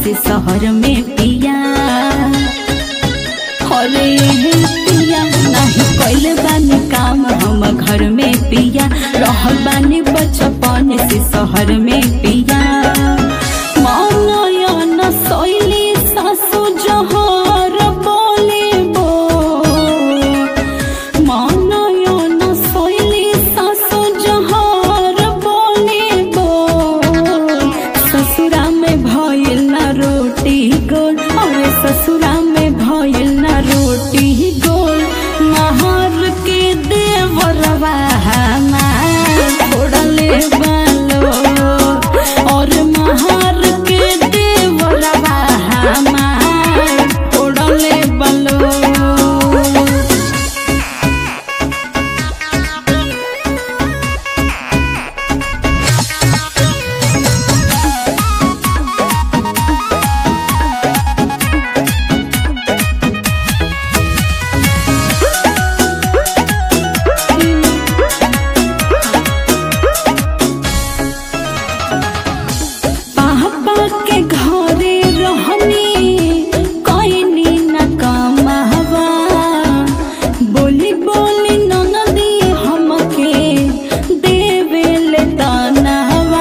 से शहर में पिया अरे ये पिया नहीं कैले बानी काम हम घर में पिया रहल बानी बचपन से शहर में पिया मनयन शैली सासु जहर बोले बो मनयन शैली सासु जहर बोले बो ससुरा में भइल ना रोटी गोल अरे ससुरा में भइल ना रोटी गोल महर के देवरवा हमार छोड़ले बालो और महर के देवरवा हमार छोड़ले बालो पापा के घरे रहनी कइनी न कमावा बोली बोली ननदी हमके देवेले तनावा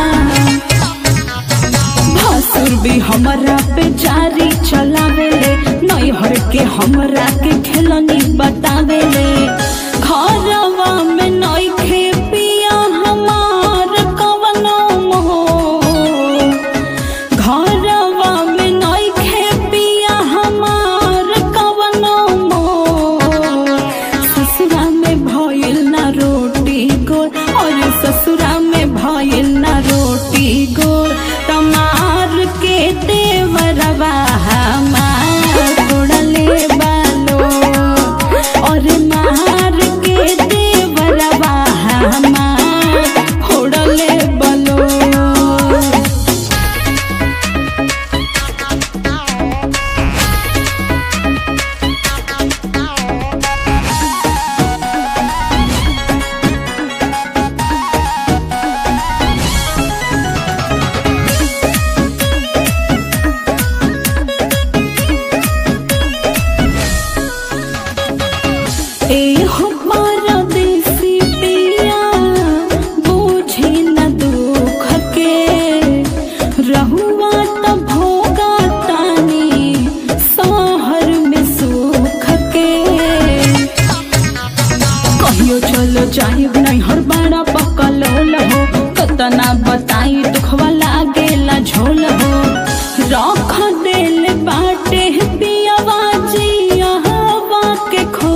भसुर भी हमरा पे जारी चलावेले नैहर के हमरा के खेलनी बतावेले घरवा में नइखे पिया हमार कवनो मोह घरवा में नइखे पिया हमार कवनो मोह ससुरा में भइल ना रोटी गोल और ससुरा में भइल ना रोटी गोल तमार के देवरवा हमार उड़ले बालो और मार के देवरवा हमार उड़ले बलो एहो परदेसी पिया बुझे न दुख के रहुआ त भोगा तानी शहर में सुख के कहियो चलो जाइब नहीं हर बाड़ा पकल हो कतना बताई दुखवा लागेला झोल हो रख देल बाटे पियावा जिया हवा के खो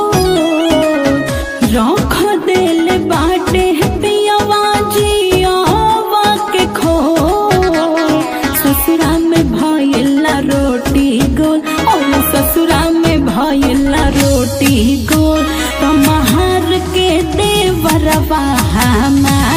रख देल बाटे पियावा जिया हवा के खो ससुरा में भइला रोटी गोल और ससुरा में भइला रोटी गोल तमहार के देवरवा हमार